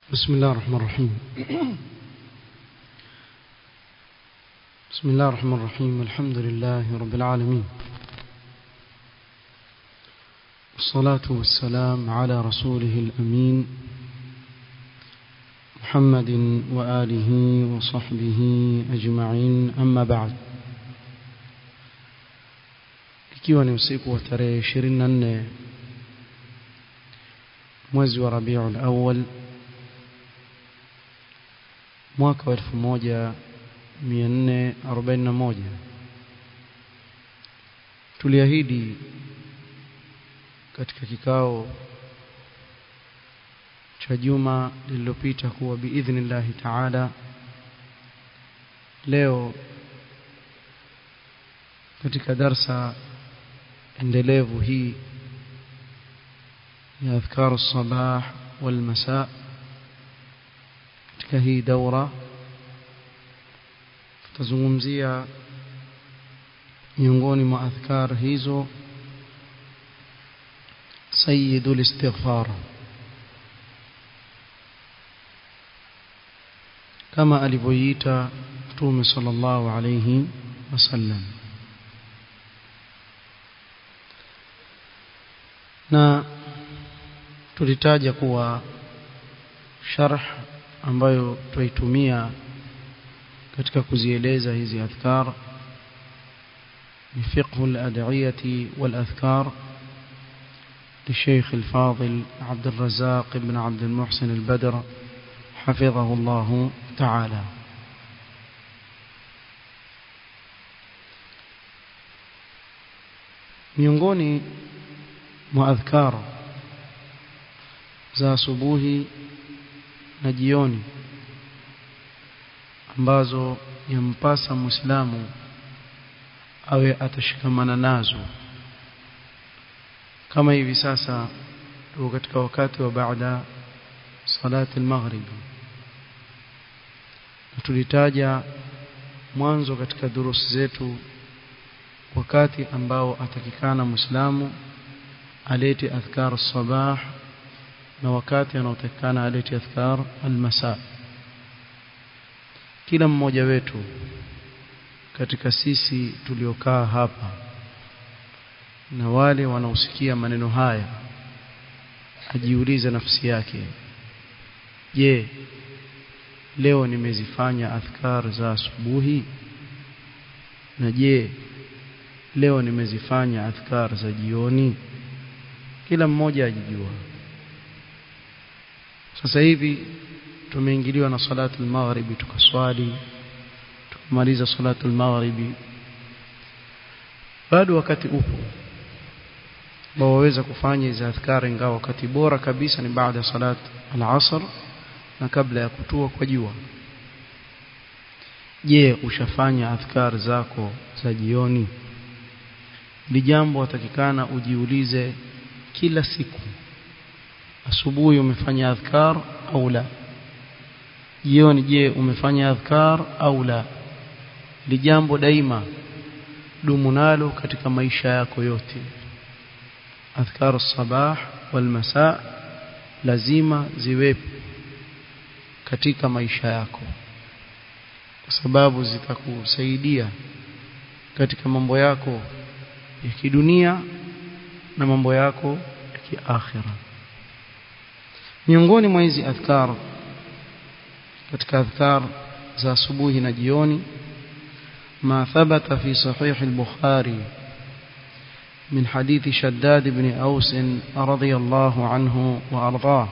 بسم الله الرحمن الرحيم بسم الله الرحمن الرحيم الحمد لله رب العالمين والصلاة والسلام على رسوله الأمين محمد وآله وصحبه أجمعين أما بعد ikiwa ni usiku wa tarehe 24 mwezi wa Rabiul Awwal mwaka wa 1441 tuliahidi katika kikao cha juma lililopita kuwa biidhnillahi taala leo katika darsa endelevu hii ya adhkaru sabah wal masaa katika hii daura tutazungumzia miongoni mwa adhkar hizo sayyidul istighfar kama alivyoiita mtume sallallahu alayhi wasallam na tulitaja kuwa sharh ambayo tuitumia katika kuzieleza hizi adhkar ni fiqh al-ad'iyati wal-adhkar للشيخ الفاضل عبد الرزاق بن عبد المحسن البدر حفظه الله تعالى miongoni mwa adhkar za asubuhi na jioni ambazo yampasa muislamu awe atashikamana nazo kama hivi sasa tuko katika wakati wa baada salati al-maghrib tulitaja mwanzo katika durusi zetu wakati ambao atakikana muislamu alete adhkar sabah na wakati anaotakikana alete adhkar al-masa kila mmoja wetu katika sisi tuliokaa hapa na wale wanaosikia maneno haya ajiulize nafsi yake je leo nimezifanya adhkar za asubuhi na je leo nimezifanya adhkar za jioni kila mmoja ajijua sasa hivi tumeingiliwa na salatu al-maghribi tukaswali tukamaliza salatu al-maghribi bado wakati upo ambao waweza kufanya hizo adhkari ingawa wakati bora kabisa ni baada ya salat al-asr na kabla ya kutua kwa jua je ushafanya adhkar zako za jioni ni jambo watakikana ujiulize kila siku asubuhi umefanya adhkar au la jioni je umefanya adhkar au la ni jambo daima dumu nalo katika maisha yako yote adhkar sabah wal masa lazima ziwepo katika maisha yako kwa sababu zitakusaidia katika mambo yako ya kidunia na mambo yako ya kiakhira miongoni mwa hizi adhkar katika adhkar za asubuhi na jioni ما ثبت في صحيح البخاري من حديث شداد بن أوس رضي الله عنه وأرضاه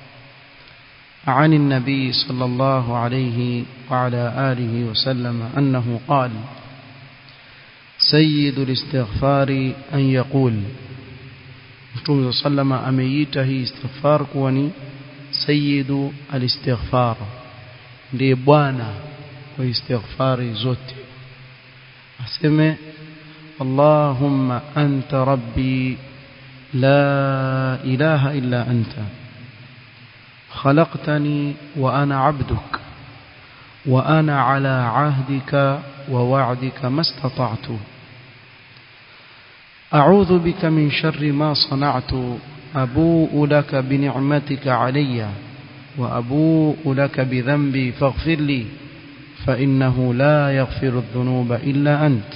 عن النبي صلى الله عليه وعلى آله وسلم أنه قال سيد الاستغفار أن يقول Mtume صلى ameita hii istighfar kuwa ni sayyidu alistighfar ndiye bwana wa istighfari zote aseme Allahumma anta rabbi la ilaha illa anta خلقتني وأنا عبدك وأنا على عهدك ووعدك ما استطعت أعوذ بك من شر ما صنعت أبوء لك بنعمتك علي وأبوء لك بذنبي فاغفر لي فإنه لا يغفر الذنوب إلا أنت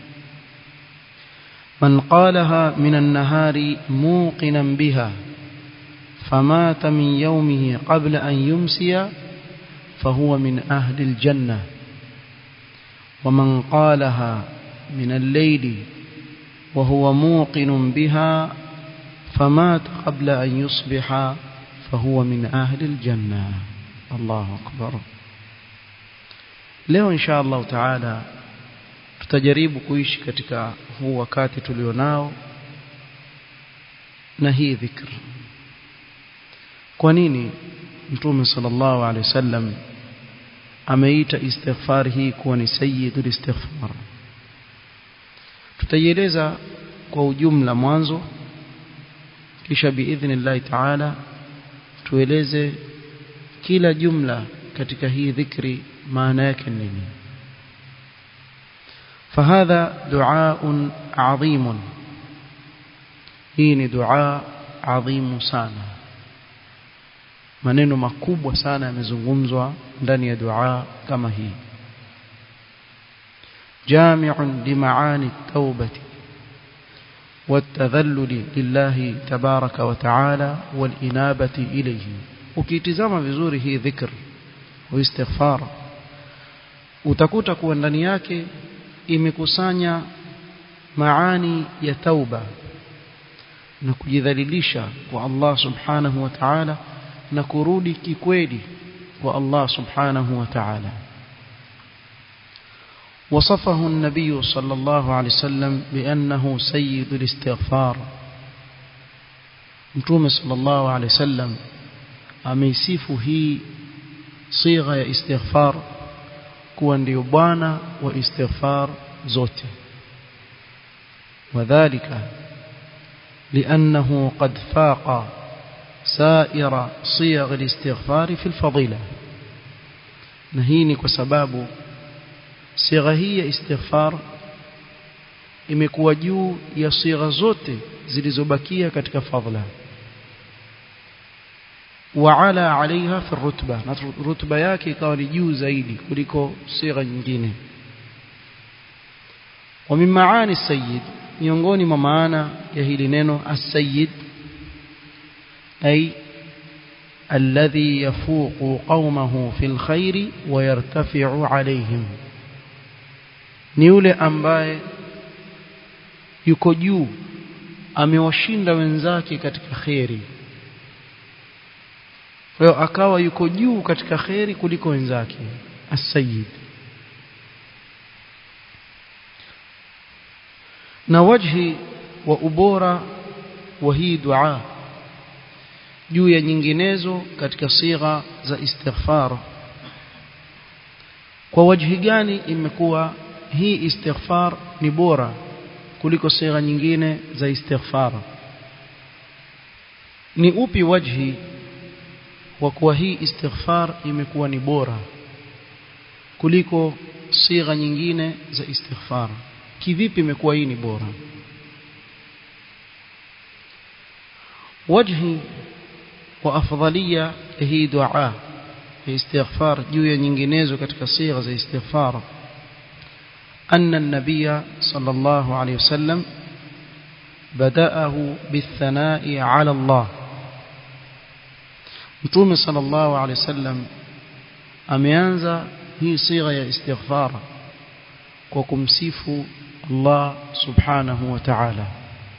من قالها من النهار موقنا بها فمات من يومه قبل أن يمسي فهو من أهل الجنة ومن قالها من الليل وهو موقن بها فمات قبل أن يصبح فهو من أهل الجنة الله أكبر leo insha Allah taala tutajaribu kuishi katika huu wakati tulionao na hii dhikr kwa nini mtume sallallahu alaihi wasallam ameita istighfar hii kuwa ni sayyidul istighfar tutaieleza kwa ujumla mwanzo kisha biidhnillah taala tueleze kila jumla katika hii dhikri maana yake nini فهذا دعاء عظيم hii دعاء عظيم sana maneno makubwa sana yamezungumzwa ndani ya dua kama hii جامع لمعاني التوبة والتذلل لله تبارك وتعالى والإنابة إليه ukitizama vizuri hii dhikr wa istighfar utakuta kuwa ndani yake imekusanya maani ya tauba na kujidhalilisha kwa Allah subhanahu wa ta'ala na kurudi kikweli kwa Allah subhanahu wa ta'ala وصفه النبي صلى الله عليه وسلم بأنه سيد الاستغفار متوم صلى الله عليه وسلم ameisifu hii sigha ya istighfar kuwa ndio bwana wa istighfar zote wadhālika لأنه قد فاق سائر صيغ الاستغفار في الفضيلة نهيني كسباب صيغه hii ya istighfar imekuwa juu ya sigha zote zilizobakia katika fadhila وعلى عليها في الرتبة رتبة yake ikawa ni juu zaidi kuliko sigha nyingine ومن معاني السيد miongoni mwa maana ya hili neno as-sayyid ay alladhi yafuqu qaumahu fil khairi wa yartafi'u alayhim ni yule ambaye yuko juu amewashinda wenzake katika khairi kwa hiyo akawa yuko juu katika khairi kuliko wenzake as-sayyid na wajhi wa ubora wa hii dua juu ya nyinginezo katika sigha za istighfar kwa wajhi gani imekuwa hii istighfar ni bora kuliko sigha nyingine za istighfar ni upi wajhi wa kuwa hii istighfar imekuwa ni bora kuliko sigha nyingine za istighfar kivipi imekuwa hii ni bora wajhi wa afdalia hii dua ya istighfar juu ya nyinginezo katika sigha za istighfar أن النبي صلى الله عليه وسلم بدأه بالثناء على الله متوم صلى الله عليه وسلم أميانزا هي صيغة استغفار وكمسيف الله سبحانه وتعالى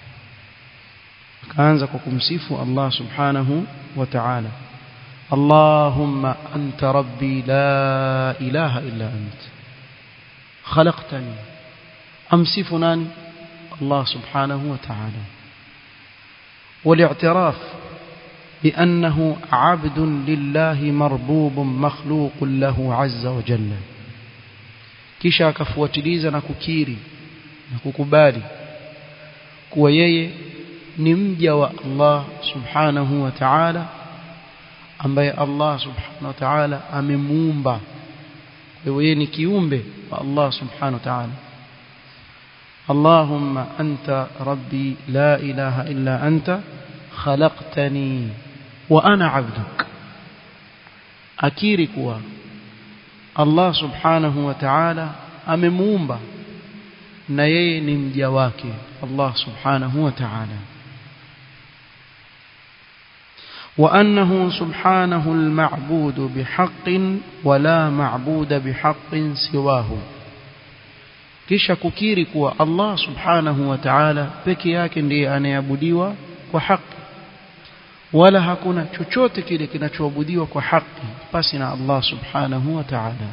kaanza kwa kumsifu Allah subhanahu wa ta'ala Allahumma anta rabbi la ilaha illa ant khalaqtani amsifu nani Allah subhanahu wa ta'ala والاعتراف بأنه عبد لله مربوب مخلوق له عز وجل kisha akafuatiliza na kukiri na kukubali kuwa yeye ni mja wa Allah subhanahu wa ta'ala ambaye Allah subhanahu wa ta'ala amemuumba kwa hiyo ni kiumbe wa Allah subhanahu wa ta'ala اللهم أنت ربي لا إله إلا أنت خلقتني وأنا عبدك akiri kuwa Allah subhanahu wa ta'ala amemuumba na yeye ni mja wake Allah subhanahu wa ta'ala وأنه سبحانه المعبود بحق ولا معبود بحق سواه kisha kukiri kuwa Allah subhanahu wa ta'ala peke yake ndiye anayeabudiwa kwa haki wala hakuna chochote kile kinachoabudiwa kwa haki pasi na Allah subhanahu wa ta'ala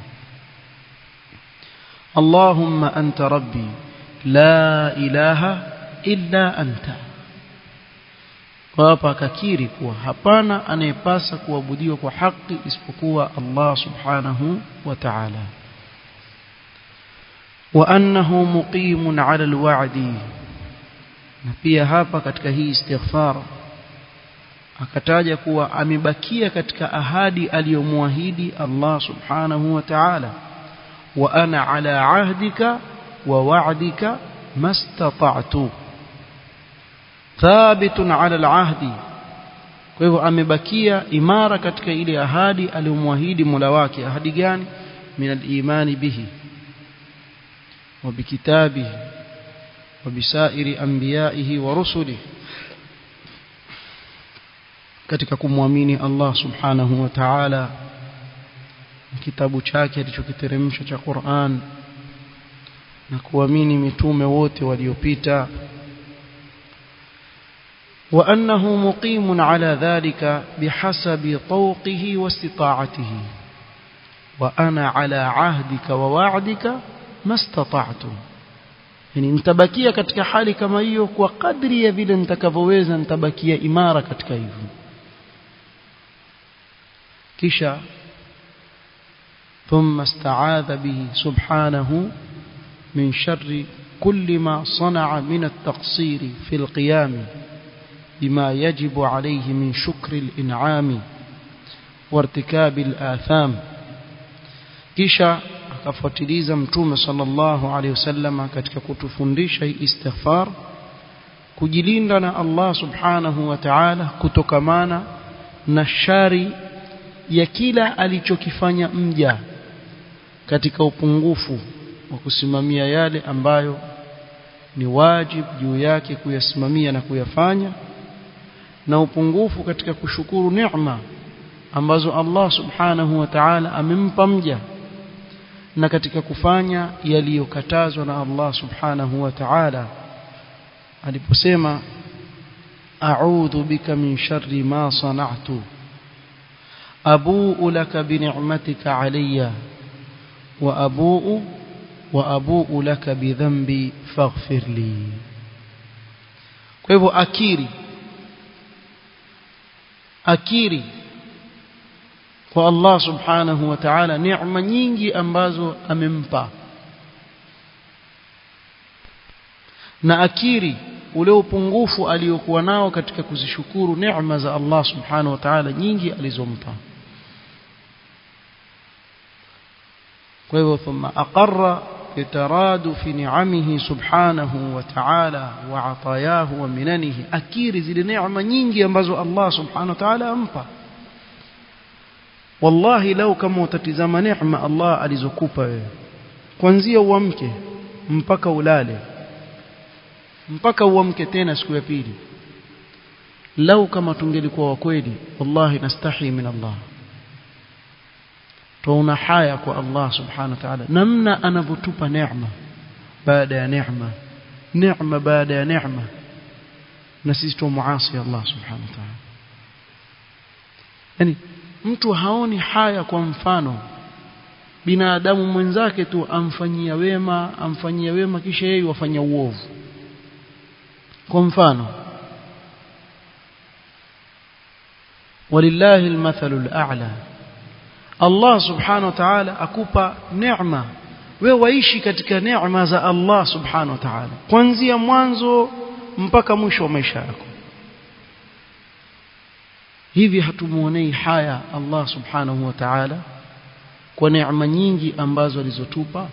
Allahumma anta rabbi la ilaha illa anta kwa hapa akakiri kuwa hapana anayepasa kuabudiwa kwa haki isipokuwa Allah subhanahu wa ta'ala wa annahu muqimun ala alwa'di na pia hapa katika hii istighfar akataja kuwa amebakia katika ahadi aliyomwahidi Allah subhanahu wa ta'ala wa ana ala ahdika wa wa'dika mastata'tu thabitun ala alahdi kwa hivyo amebakia imara katika ile ahadi aliyomwahidi Mola wake ahadi gani min al-imani bihi wa bikitabihi wa bisairi anbiya'ihi wa rusulihi katika kumwamini Allah subhanahu wa ta'ala kitabu chake alichokiteremsha cha Qur'an na kuamini mitume wote waliopita وأنه مقيم على ذلك بحسب طوقه واستطاعته وأنا على عهدك ووعدك ما استطعت yani nitabakia katika hali kama hiyo kwa kadri ya vile nitakavyoweza nitabakia imara katika hivyo kisha ثم استعاذ به سبحانه من شر كل ما صنع من التقصير في القيام بما يجب عليه من شكر الإنعام وارتكاب الآثام kisha akafuatiliza mtume sallallahu alaihi wasallam katika kutufundisha hii istighfar kujilinda na Allah subhanahu wa ta'ala kutokamana na shari ya kila alichokifanya mja katika upungufu wa kusimamia yale ambayo ni wajib juu yake kuyasimamia na kuyafanya na upungufu katika kushukuru neema ambazo Allah subhanahu wa ta'ala amempa mja na katika kufanya yaliyokatazwa na Allah subhanahu wa ta'ala aliposema a'udhu bika min sharri ma sana'tu abu'u laka bi ni'matika alayya wa abu'u wa abu'u laka bi dhanbi faghfir li kwa hivyo akiri akiri kwa Allah subhanahu wa ta'ala neema nyingi ambazo amempa na akiri ule upungufu aliyokuwa nao katika kuzishukuru neema za Allah subhanahu wa ta'ala nyingi alizompa kwa hivyo thumma aqarra bitaradufi ni'amihi subhanahu wa ta'ala wa atayahu wa minanihi akiri zile neema nyingi ambazo Allah subhanahu wa ta'ala ampa wallahi lau kama utatizama neema Allah alizokupa wewe kuanzia uamke mpaka ulale mpaka uamke tena siku ya pili lau kama tungelikuwa wa kweli wallahi nastahi min Allah tuona haya kwa Allah subhanahu wa ta'ala namna anavyotupa neema baada ya neema neema baada ya neema na sisi tumuasi Allah subhanahu wa ta'ala yani mtu haoni haya kwa mfano binadamu mwenzake tu amfanyia wema amfanyia wema kisha yeye wafanya uovu kwa mfano walillahi almathalu al'a Allah subhanahu wa ta'ala akupa neema wewe waishi katika neema za Allah subhanahu wa ta'ala kuanzia mwanzo mpaka mwisho wa maisha yako hivi hatumuonei haya Allah subhanahu wa ta'ala kwa neema nyingi ambazo alizotupa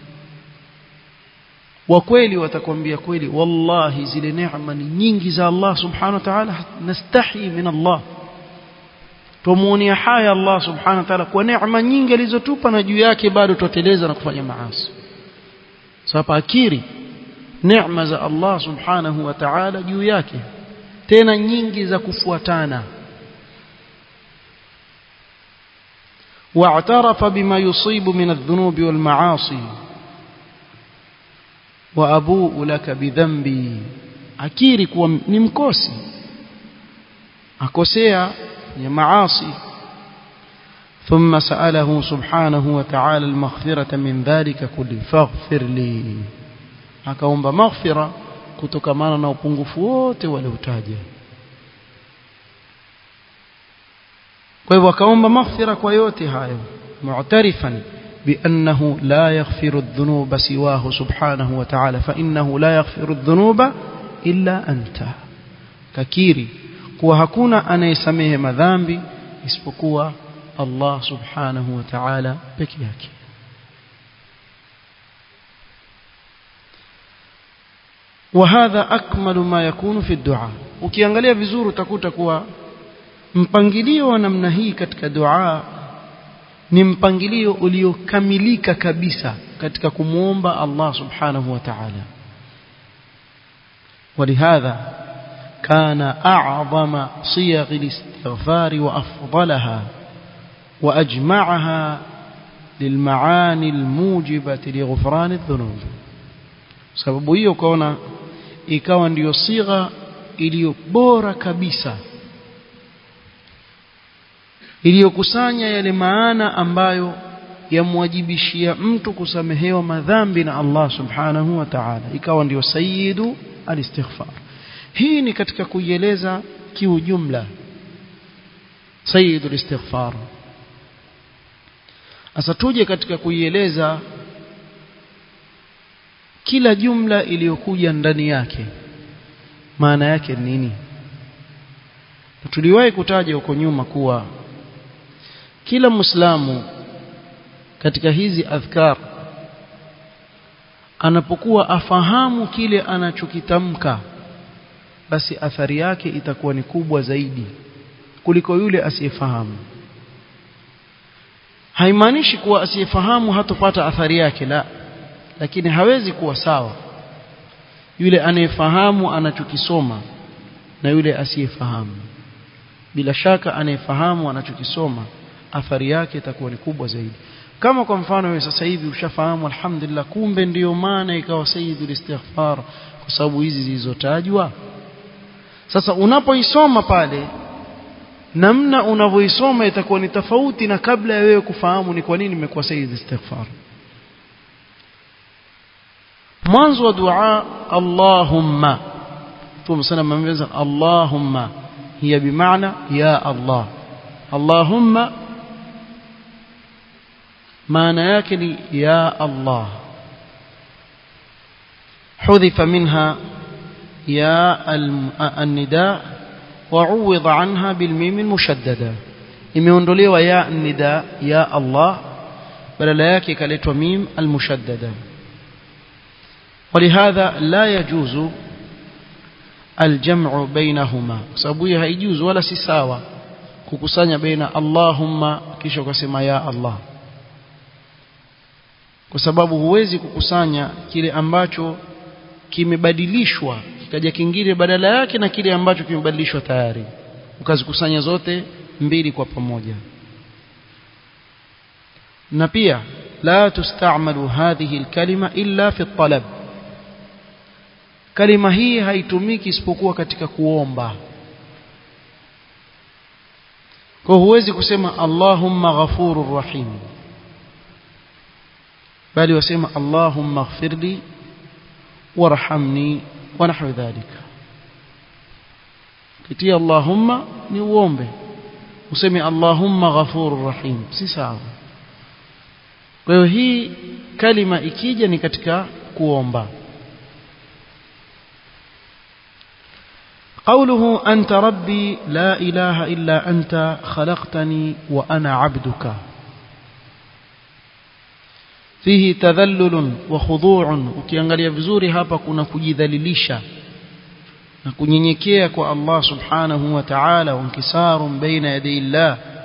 wa kweli watakwambia kweli wallahi zile neema ni nyingi za Allah subhanahu wa ta'ala nastahi min Allah tumuonea haya Allah subhanahu wa ta'ala kwa neema nyingi alizotupa na juu yake bado tuteleza na kufanya maasi sasa akiri neema za Allah subhanahu wa ta'ala juu yake tena nyingi za kufuatana واعترف بما يصيب من الذنوب والمعاصي وأبوء لك بذنبي akiri kuwa ni mkosi akosea ya maasi ثم سأله سبحانه وتعالى المغفرة من ذلك كله فاغفر لي akaomba maghfira kutokamana na upungufu wote waliotaja kwa hivyo akaomba maghfira kwa yote hayo mu'tarifan بأنه لا يغفر الذنوب سواه سبحانه وتعالى فإنه لا يغفر الذنوب إلا أنت ككيري kuwa hakuna anayesamehe madhambi isipokuwa Allah subhanahu wa ta'ala peke yake وهذا أكمل ما يكون في الدعاء ukiangalia vizuri utakuta kuwa mpangilio wa namna hii katika dua ni mpangilio uliokamilika kabisa katika kumwomba Allah subhanahu wa ta'ala ولهذا كان أعظم صيغ الاستغفار وأفضلها وأجمعها للمعاني الموجبة لغفران الذنوب sababu hiyo ukaona ikawa ndiyo sigha iliyo bora kabisa iliyokusanya yale maana ambayo yamwajibishia mtu kusamehewa madhambi na Allah subhanahu wa ta'ala ikawa ndiyo sayyidu alistighfar hii ni katika kuieleza kiujumla sayyidu alistighfar sasa tuje katika kuieleza kila jumla iliyokuja ndani yake maana yake nini tuliwahi kutaja huko nyuma kuwa kila muislamu katika hizi adhkar anapokuwa afahamu kile anachokitamka basi athari yake itakuwa ni kubwa zaidi kuliko yule asiyefahamu haimaanishi kuwa asiyefahamu hatopata athari yake la lakini hawezi kuwa sawa yule anayefahamu anachokisoma na yule asiyefahamu bila shaka anayefahamu anachokisoma athari yake itakuwa ni kubwa zaidi kama kwa mfano wewe sasa hivi ushafahamu alhamdulillah kumbe ndiyo maana ikawa sayyidul istighfar kwa sababu hizi zilizotajwa sasa unapoisoma pale namna unavyoisoma itakuwa ni tofauti na kabla ya wewe kufahamu ni kwa nini imekuwa sayyidul istighfar mwanzo wa dua Allahumma Mtume sana amemweza Allahumma hiya bimaana ya Allah Allahumma maana yake ni ya Allah حذف منها يا النداء وعوض عنها بالميم المشددة imeondolewa ya nida ya Allah badala yake ikaletwa mim almushaddada ولهذا لا يجوز الجمع بينهما sababu hiyo haijuzu wala si sawa kukusanya baina Allahumma kisha ukasema ya Allah kwa sababu huwezi kukusanya kile ambacho kimebadilishwa kikaja kingine badala yake na kile ambacho kimebadilishwa tayari ukazikusanya zote mbili kwa pamoja na pia la tustamalu hadhihi alkalima illa fi talab kalima hii haitumiki isipokuwa katika kuomba kwa huwezi kusema Allahumma ghafurur rahim bali wasema Allahumma ighfirli warhamni wa nahwa dhalika kitia Allahumma ni uombe useme Allahumma ghafurur rahim si sawa kwa hiyo hii kalima ikija ni katika kuomba قوله أنت ربي لا إله إلا أنت خلقتني وأنا عبدك فيه تذلل وخضوع ukiangalia vizuri hapa kuna kujidhalilisha na kunyenyekea kwa Allah subhanahu wa ta'ala wankisarun baina yaday Allah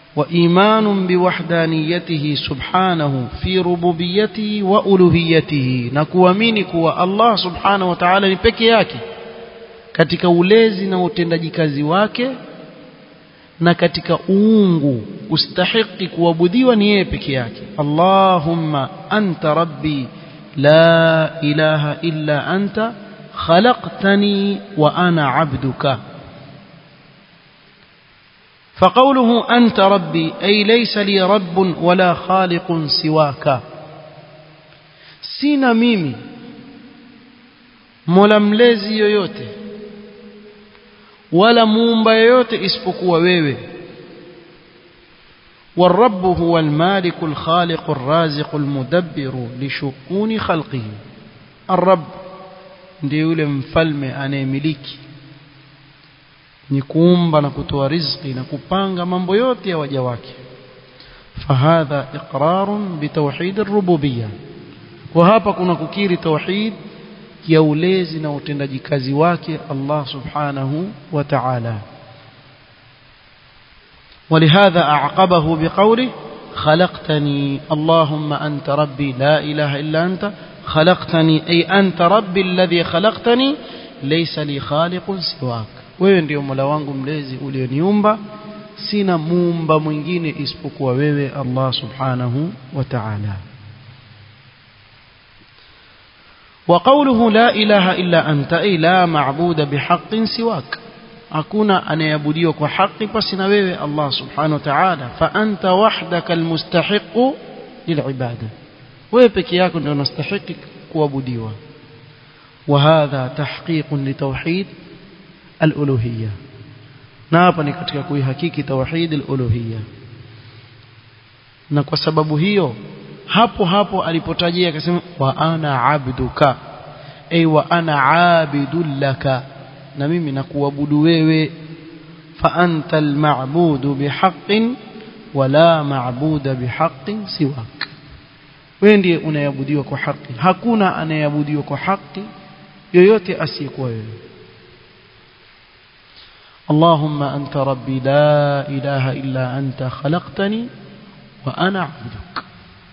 وإيمان بوحدانيته سبحانه في ربوبيته وألوهيته نكوamini kuwa Allah subhanahu wa ta'ala ni peke yake katika ulezi na utendaji kazi wake na katika uungu ustahiki kuabudiwa ni yeye peke yake Allahumma anta rabbi la ilaha illa anta khalaqtani wa ana abduka فقوله أنت ربي أي ليس لي رب ولا خالق سواك سينا ميمي mola mlezi yoyote wala muumba yoyote isipokuwa wewe والرب هو المالك الخالق الرازق المدبر لشؤون خلقه الرب ndiye yule mfalme anayemiliki ni kuumba na kutoa riziki na kupanga mambo yote ya waja wake fahadha iqrarun bitawhid ar-rububiyyah kwa hapa kuna kukiri tauhid ya ulezi na utendaji kazi wake Allah subhanahu wa ta'ala ولهذا أعقبه بقوله خلقتني اللهم أنت ربي لا إله إلا أنت خلقتني أي أنت ربي الذي خلقتني ليس لي خالق سواك wewe ndio mola wangu mlezi ulioniumba sina muumba mwingine isipokuwa wewe Allah subhanahu wa ta'ala وقوله لا إله إلا أنت أي لا معبود بحق سواك hakuna anayeabudiwa kwa haki basi na wewe Allah subhanahu wa ta'ala fa anta wahdaka almustahiq lilibada wewe peke yako ndio unastahili kuabudiwa wa hadha tahqiq litawhid aluluhiyya na hapa ni katika kuihakiki tauhid aluluhiyya na kwa sababu hiyo hapo hapo alipotajia akasema wa ana abduka ay wa ana abidul laka na mimi nakuabudu wewe fa anta almabudu bihaqqin wala maabuda bihaqqin siwak wewe ndiye unayeabudiwa kwa haki hakuna anayeabudiwa kwa haki yoyote asiyekuwa wewe اللهم أنت ربي لا إله إلا أنت خلقتني وأنا عبدك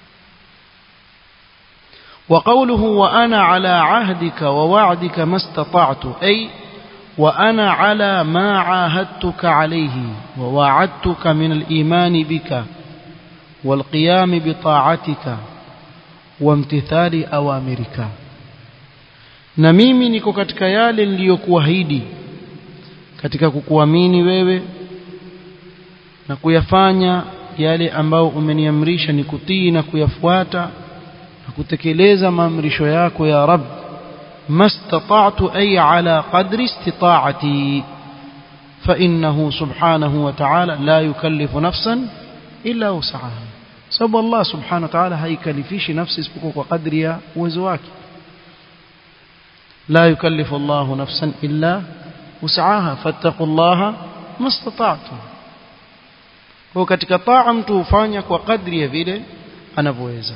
وقوله وأنا على عهدك ووعدك ما استطعت أي وأنا على ما عاهدتك عليه ووعدتك من الإيمان بك والقيام بطاعتك وامتثال أوامرك na mimi niko katika yale niliyokuahidi katika kukuamini wewe na kuyafanya yale ambayo umeniamrisha ni kutii na kuyafuata na kutekeleza maamrisho yako ya Rabb mastata'tu ay ala qadri istita'ati فإنه سبحانه وتعالى لا يكلف نفسا إلا وسعها sababu Allah subhanahu wa ta'ala haikalifishi nafsi isipokuwa kwa kadri ya uwezo wake la yukallifu Allahu nafsan illa وسعاها فاتقوا الله ما استطعتم kwa katika taa mtu hufanya kwa kadri ya vile anavyoweza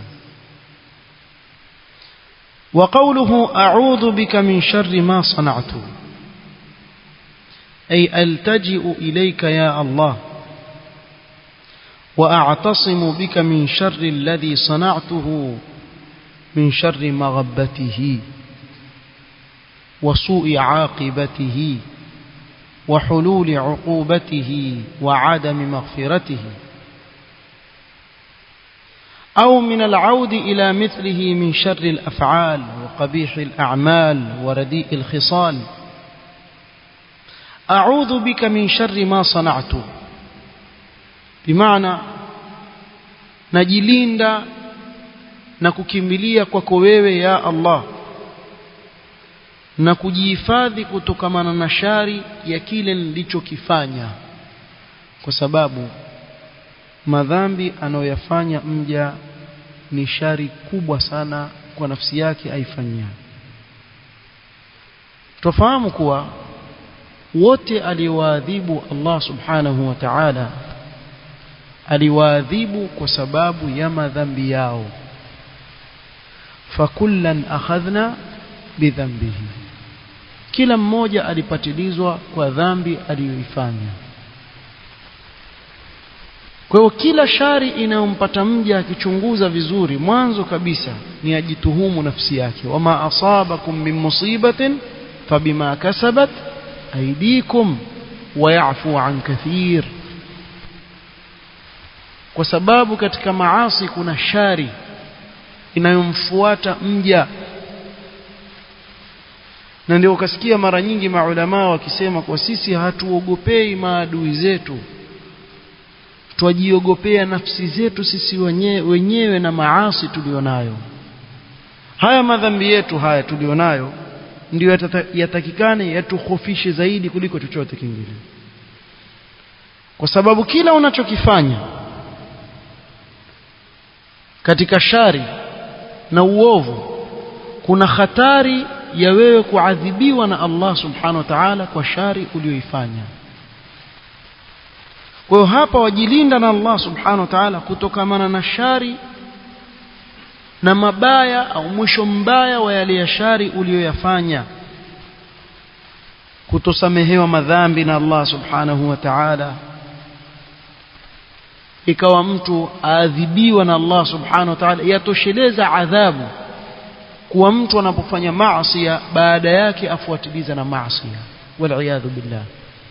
وقوله أعوذ بك من شر ما صنعت أي ألتجئ إليك يا الله وأعتصم بك من شر الذي صنعته من شر مغبته وسوء عاقبته وحلول عقوبته وعدم مغفرته أو من العود إلى مثله من شر الأفعال وقبيح الأعمال ورديء الخصال أعوذ بك من شر ما صنعت بمعنى najilinda na kukimbilia kwako wewe ya Allah na kujihifadhi kutokamana na shari ya kile nilichokifanya kwa sababu madhambi anayoyafanya mja ni shari kubwa sana kwa nafsi yake aifanyia tufahamu kuwa wote aliwaadhibu Allah subhanahu wa ta'ala aliwaadhibu kwa sababu ya madhambi yao fakullan akhadhna bidhambihi kila mmoja alipatilizwa kwa dhambi aliyoifanya kwa hiyo kila shari inayompata mja akichunguza vizuri mwanzo kabisa ni ajituhumu nafsi yake wama asabakum min musibatin fabima kasabat aydikum wayafu an kathir kwa sababu katika maasi kuna shari inayomfuata mja na ndio ukasikia mara nyingi maulamaa wakisema kwa sisi hatuogopei maadui zetu twajiogopea nafsi zetu sisi wenyewe, wenyewe na maasi tulionayo haya madhambi yetu haya tulionayo ndio yatakikane yatukhofishe zaidi kuliko chochote kingine kwa sababu kila unachokifanya katika shari na uovu kuna hatari ya wewe kuadhibiwa na Allah subhanahu wa ta'ala kwa shari uliyoifanya kwa hiyo hapa wajilinda na Allah subhanahu wa ta'ala kutokamana na shari na mabaya au mwisho mbaya wa yale ya shari uliyoyafanya kutosamehewa madhambi na Allah subhanahu wa ta'ala ikawa mtu aadhibiwa na Allah subhanahu wa ta'ala yatosheleza adhabu kuwa mtu anapofanya maasi baada yake afuatiliza na maasi wal billah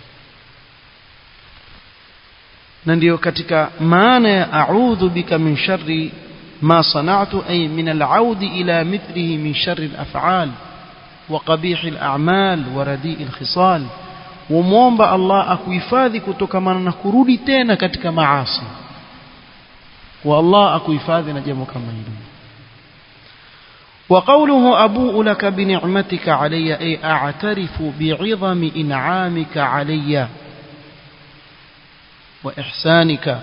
na ndiyo katika maana ya a'udhu bika min sharri ma sana'tu ay min al-'audi ila mithlihi min sharri al-af'al wa qabih al-a'mal wa radi' al-khisal wumuomba Allah akuhifadhi kutokamana na kurudi tena katika maasi wa Allah akuhifadhi na jambo kama hilo وقوله أبوء لك بنعمتك علي أي أعترف بعظم إنعامك علي وإحسانك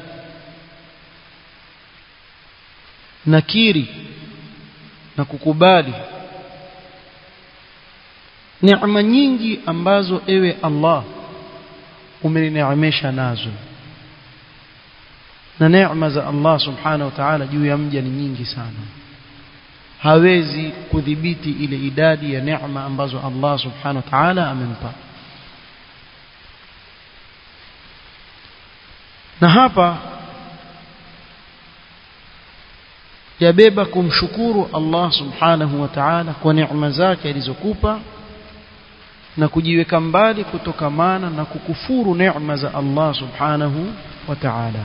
nakiri na kukubali neema nyingi ambazo ewe Allah umenineemesha nazo na neema za Allah subhanahu wa ta'ala juu ya mja ni nyingi sana hawezi kudhibiti ile idadi ya neema ambazo Allah subhanahu wa ta'ala amempa na hapa yabeba kumshukuru Allah subhanahu wa ta'ala kwa neema zake alizokupa na kujiweka mbali kutokamana na kukufuru neema za Allah subhanahu wa ta'ala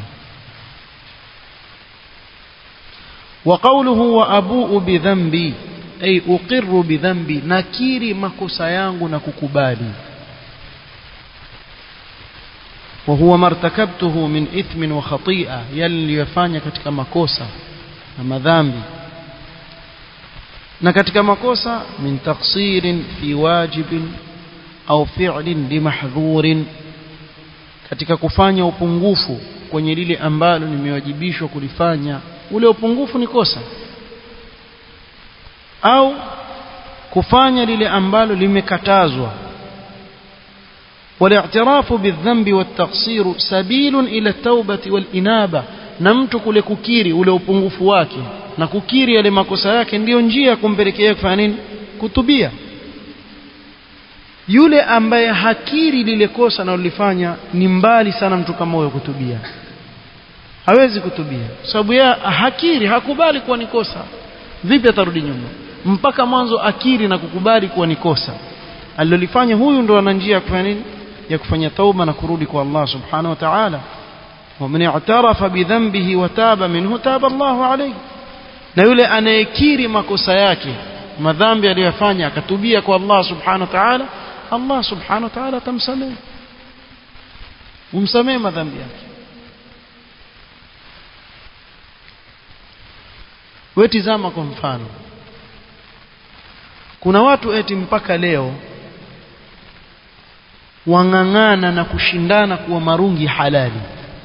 وقوله وأبوء بذنبي أي أقر بذنبي نكيري makosa yangu na kukubali وهو ما ارتكبته من إثم وخطيئة يلي يفanya katika makosa na madhambi na katika makosa min taqsirin fi wajibin au fi'lin limahdhurin katika kufanya upungufu kwenye lile ambalo nimewajibishwa kulifanya ule upungufu ni kosa au kufanya lile ambalo limekatazwa والاعتراف بالذنب والتقصير سبيل إلى التوبة والإنابة na mtu kule kukiri ule upungufu wake na kukiri yale makosa yake ndiyo njia ya kumpelekea kufanya nini kutubia yule ambaye hakiri lile kosa analolifanya ni mbali sana mtu kama huyo kutubia hawezi kutubia sababu yeye hakiri hakubali kuwa ni kosa vipi atarudi nyuma mpaka mwanzo akiri na kukubali kuwa ni kosa alilolifanya huyu ndo ana njia ya kufanya nini ya kufanya tauba na kurudi kwa Allah subhanahu wa ta'ala ومن اعترف بذنبه وتاب منه تاب الله عليه na yule anayekiri makosa yake madhambi aliyofanya akatubia kwa Allah subhanahu wa ta'ala Allah subhanahu wa ta'ala atamsamehe umsamehe madhambi yake wewe tizama kwa mfano kuna watu eti mpaka leo wang'ang'ana na kushindana kuwa marungi halali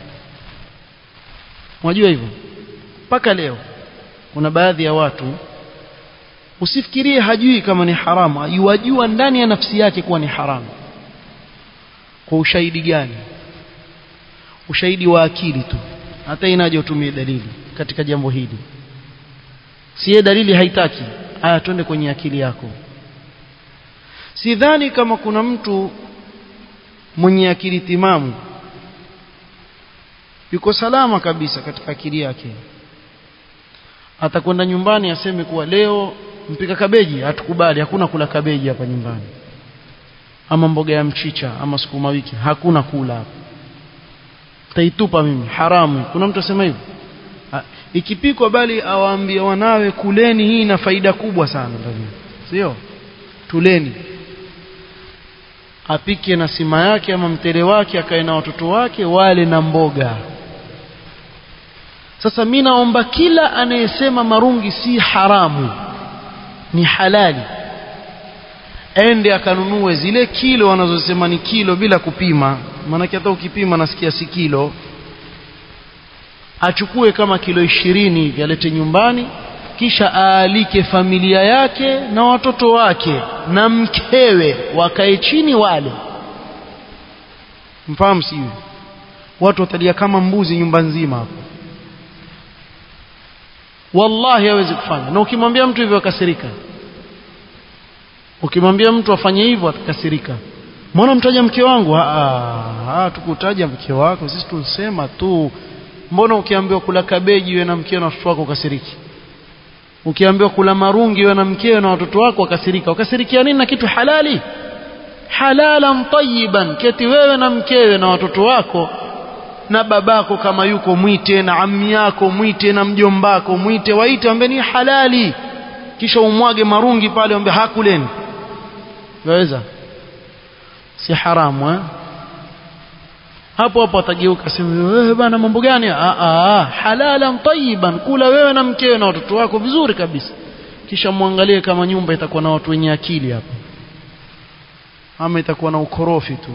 Unajua hivyo? Mpaka leo kuna baadhi ya watu usifikirie hajui kama ni haramu, yuwajua ndani ya nafsi yake kuwa ni haramu. Kwa ushahidi gani? Ushahidi wa akili tu. Hata inaje utumie dalili katika jambo hili. Siye dalili haitaki. Aya twende kwenye akili yako. Sidhani kama kuna mtu mwenye akili timamu yuko salama kabisa katika akili yake atakwenda nyumbani aseme kuwa leo mpika kabeji hatukubali hakuna kula kabeji hapa nyumbani ama mboga ya mchicha ama sukuma wiki hakuna kula hapa taitupa mimi haramu kuna mtu asema hivyo ikipikwa bali awaambia wanawe kuleni hii ina faida kubwa sana ndani sio tuleni apike na sima yake ama mtele wake akae na watoto wake wale na mboga sasa mimi naomba kila anayesema marungi si haramu ni halali ende akanunue zile kilo wanazosema ni kilo bila kupima maanake hata ukipima nasikia si kilo achukue kama kilo ishirini hivi alete nyumbani kisha aalike familia yake na watoto wake na mkewe wakae chini wale mfahamu si watu watalia kama mbuzi nyumba nzima hapo wallahi hawezi kufanya na ukimwambia mtu hivyo akasirika ukimwambia mtu afanye hivyo atakasirika mbona mtaja mke wangu ah tukutaja mke wako sisi tulisema tu mbona ukiambiwa kula kabeji wewe na mkeo na watoto wako ukasiriki ukiambiwa kula marungi wewe na mkeo na watoto wako wakasirika wakasirikia nini na kitu halali halalan tayyiban keti wewe na mkewe na watoto wako na babako kama yuko mwite na ammi yako mwite na mjombako mwite waite ambe ni halali kisha umwage marungi pale ambe hakuleni waweza si haramu eh hapo hapo atageuka sema wewe bana mambo gani ah ah halalan tayyiban kula wewe na mkewe na watoto wako vizuri kabisa kisha muangalie kama nyumba itakuwa na watu wenye akili hapo ama itakuwa na ukorofi tu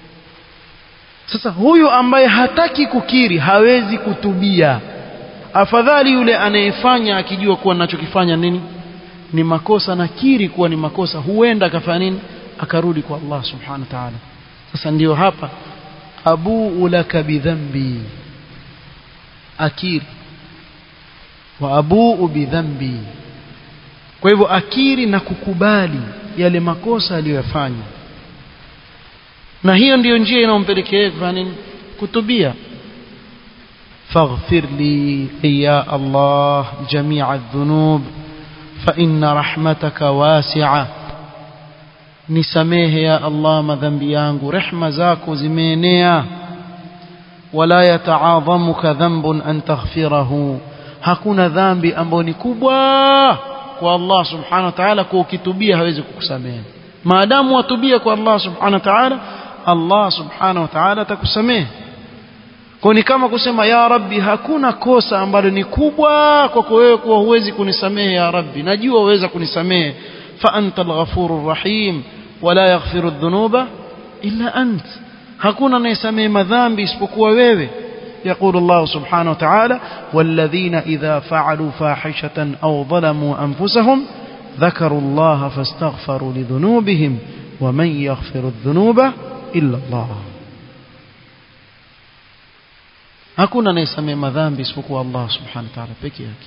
sasa huyu ambaye hataki kukiri hawezi kutubia afadhali yule anayefanya akijua kuwa ninachokifanya nini ni makosa nakiri kuwa ni makosa huenda akafanya nini akarudi kwa Allah subhanahu wa ta'ala sasa ndiyo hapa abuu laka bidhambi akiri wa abuu bidhambi kwa hivyo akiri na kukubali yale makosa aliyoyafanya na hiyo ndiyo njia inayompelekea kufanya nini kutubia faghfir li ya Allah jamia adh-dhunub fa inna rahmataka wasi'a nisamehe ya Allah madhambi yangu rehma zako zimeenea wala yataadhamuka dhanbun an taghfirahu hakuna dhambi ambayo ni kubwa kwa Allah subhanahu wa ta'ala kwa ukitubia hawezi kukusamehe maadamu watubia kwa Allah subhanahu wa ta'ala Allah subhanahu wa ta'ala atakusamehe kwa ni kama kusema ya rabbi hakuna kosa ambalo ni kubwa kwako wewe kuwa huwezi kunisamehe ya rabbi najua uweza kunisamehe fa anta al-ghafurur rahim wala yaghfiru adh-dhunuba illa ant hakuna anayesamehe madhambi isipokuwa wewe يقول الله سبحانه وتعالى والذين إذا فعلوا فاحشة أو ظلموا أنفسهم ذكروا الله فاستغفروا لذنوبهم ومن يغفر الذنوب إلا الله hakuna anayesamehe madhambi isipokuwa Allah subhanahu wa ta'ala peke yake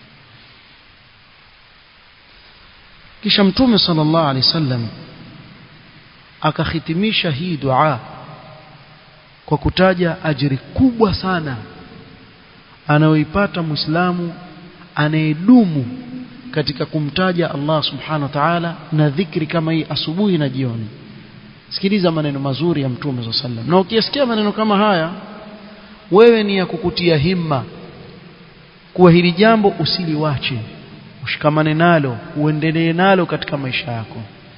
kisha mtume sallallahu alaihi wasallam akahitimisha hii dua kwa kutaja ajiri kubwa sana anayoipata muislamu anayedumu katika kumtaja Allah subhanahu wa ta'ala na dhikri kama hii asubuhi na jioni sikiliza maneno mazuri ya mtume sallallahu alaihi wasallam na ukisikia maneno kama haya wewe ni ya kukutia himma kuwa hili jambo usiliwache ushikamane nalo uendelee nalo katika maisha yako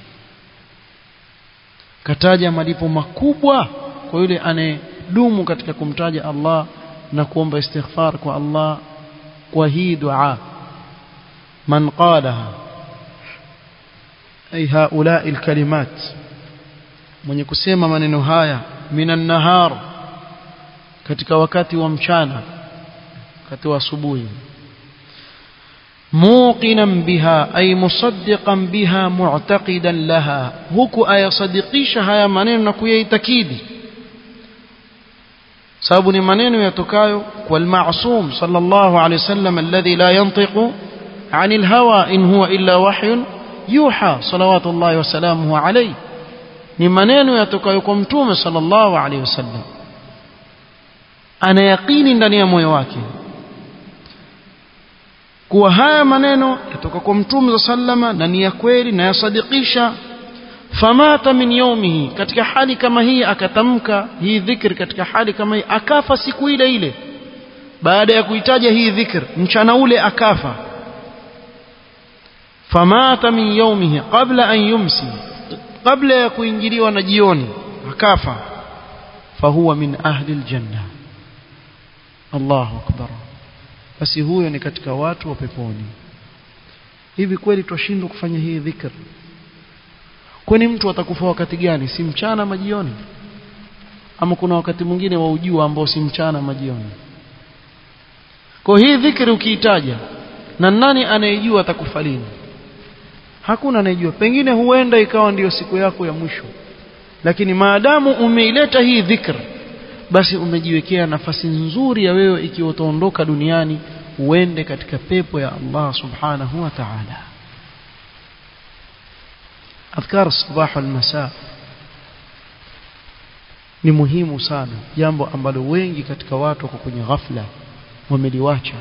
kataja malipo makubwa kwa yule anayedumu katika kumtaja Allah na kuomba istighfar kwa Allah kwa hii dua man qalaha ay haula alkalimat mwenye kusema maneno haya minan nahar katika wakati wa mchana wakati wa asubuhi موقنا بها أي مصدقا بها معتقدا لها هكو أي صدقيش هيا منين نكوية تكيدي sababu ni maneno yatokayo kwa al-ma'sum sallallahu alayhi wasallam alladhi la yantiqu 'anil hawa in huwa illa wahyun yuha salawatullahi wa salamuhu alayhi ni maneno yatokayo kwa mtume sallallahu alayhi wasallam ana yaqini ndani ya moyo wake kuwa haya maneno yatoka kwa mtume za sallama na ni ya kweli na yasadikisha famata min yaumihi katika hali kama hii akatamka hii dhikr katika hali kama hii akafa siku ile ile baada ya kuitaja hii dhikr mchana ule akafa famata min yaumihi qabla an yumsi kabla ya kuingiliwa na jioni akafa fahuwa min ahli aljanna Allahu akbar basi huyo ni katika watu wa peponi hivi kweli twashindwa kufanya hii dhikr kwani mtu atakufa wakati gani si mchana ama jioni ama kuna wakati mwingine wa ujua ambao si mchana ama jioni kwa hii dhikri ukiitaja na nani anayejua atakufa lini hakuna anayejua pengine huenda ikawa ndiyo siku yako ya mwisho lakini maadamu umeileta hii dhikr basi umejiwekea nafasi nzuri ya wewe ikiwa utaondoka duniani uende katika pepo ya Allah subhanahu wa ta'ala adhkar sabah wal masa ni muhimu sana jambo ambalo wengi katika watu wako kwenye ghafla wameliwacha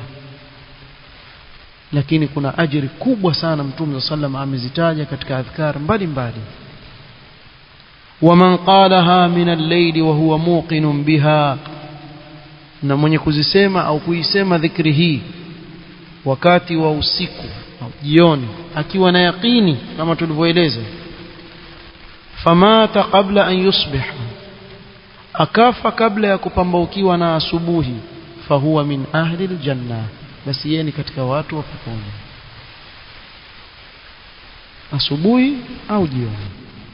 lakini kuna ajiri kubwa sana mtume sallam amezitaja katika adhkar mbalimbali ومن قالها من الليل وهو موقن بها na mwenye kuzisema au kuisema dhikri hii wakati wa usiku au jioni akiwa na yaqini kama tulivyoeleza famata qabla an yusbih akafa kabla ya kupambaukiwa na asubuhi fahuwa min ahli aljanna basi yeye ni katika watu wa peponi asubuhi au jioni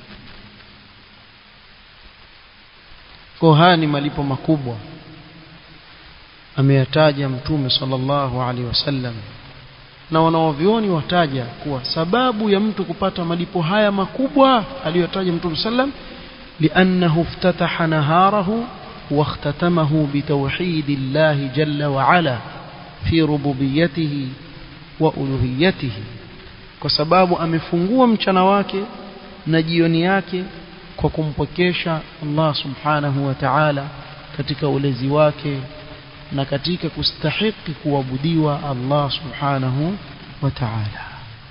kwa haya ni malipo makubwa ameyataja mtume sallallahu alaihi wasallam na wanaovioni wataja kuwa sababu ya mtu kupata malipo haya makubwa aliyotaja mtume sallam liannahu iftataha naharahu واختتمه بتوحيد الله جل وعلا في ربوبيته وألوهيته kwa sababu amefungua mchana wake na jioni yake kwa kumpokesha Allah subhanahu wa ta'ala katika ulezi wake na katika kustahiki kuabudiwa Allah subhanahu wa ta'ala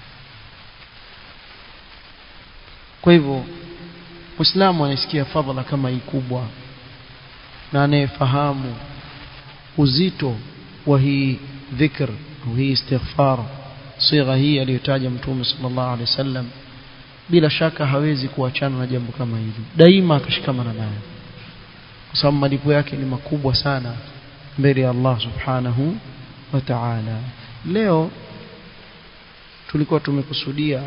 kwa hivyo Muislamu anasikia fadhila kama hii kubwa na anayefahamu uzito wa hii dhikr au hii istighfar sigha hii aliyotaja mtume sallallahu alaihi wasallam bila shaka hawezi kuachana na jambo kama hili daima akashikamana nayo kwa sababu malipo yake ni makubwa sana mbele ya Allah subhanahu wa ta'ala leo tulikuwa tumekusudia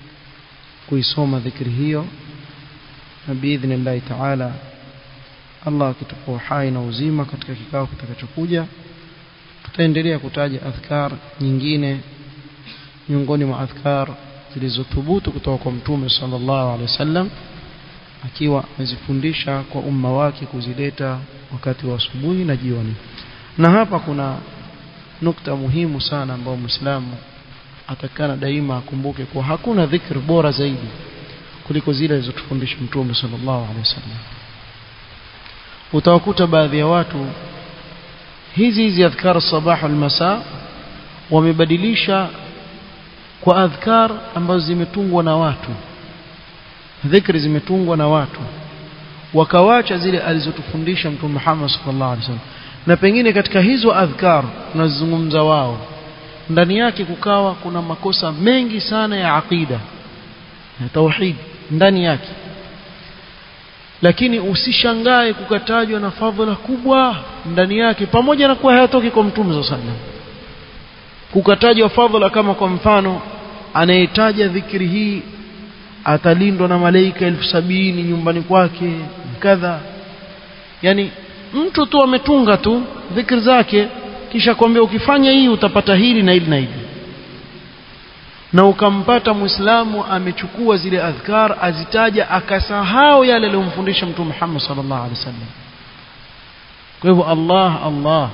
kuisoma dhikri hiyo na biidhnillahi ta'ala Allah akitupa uhai na uzima katika kikao kitakachokuja tutaendelea kutaja adhkar nyingine miongoni mwa adhkar zilizothubutu kutoka kwa mtume sallallahu alaihi wasallam akiwa amezifundisha kwa umma wake kuzileta wakati wa asubuhi na jioni na hapa kuna nukta muhimu sana ambayo Muislamu atakana daima akumbuke kuwa hakuna dhikr bora zaidi kuliko zile alizotufundisha mtume sallallahu alaihi wasallam utawakuta baadhi ya watu hizi hizi adhkar sabah wal masa wamebadilisha kwa adhkar ambazo zimetungwa na watu dhikri zimetungwa na watu wakawacha zile alizotufundisha mtume Muhammad sallallahu alaihi wasallam na pengine katika hizo adhkar tunazungumza wao ndani yake kukawa kuna makosa mengi sana ya aqida na tauhid ndani yake lakini usishangae kukatajwa na fadhila kubwa ndani yake pamoja na kuwa hayatoki kwa mtume sallallahu alaihi wasallam kukatajwa fadhila kama kwa mfano anayetaja dhikri hii atalindwa na malaika elfu sabini nyumbani kwake kadha yani mtu tu ametunga tu dhikri zake kisha kwambia ukifanya hii utapata hili na hili na hili na ukampata muislamu amechukua zile adhkar azitaja akasahau yale aliyomfundisha mtume Muhammad sallallahu alaihi wasallam kwa hivyo Allah Allah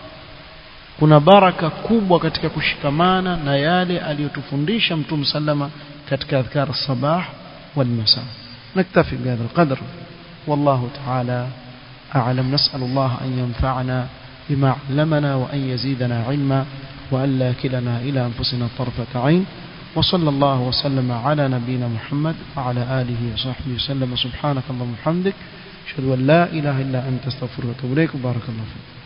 kuna baraka kubwa katika kushikamana na yale aliyotufundisha mtume sallama katika adhkar sabah wal masa naktafi bihadha alqadr wallahu ta'ala أعلم نسأل الله أن ينفعنا بما علمنا وأن يزيدنا علما وأن لا كلنا إلى أنفسنا طرفة عين وصلى الله وسلم على نبينا محمد وعلى آله وصحبه وسلم سبحانك اللهم وبحمدك أشهد أن لا إله إلا أنت استغفرك وأتوب إليك وبارك الله فيك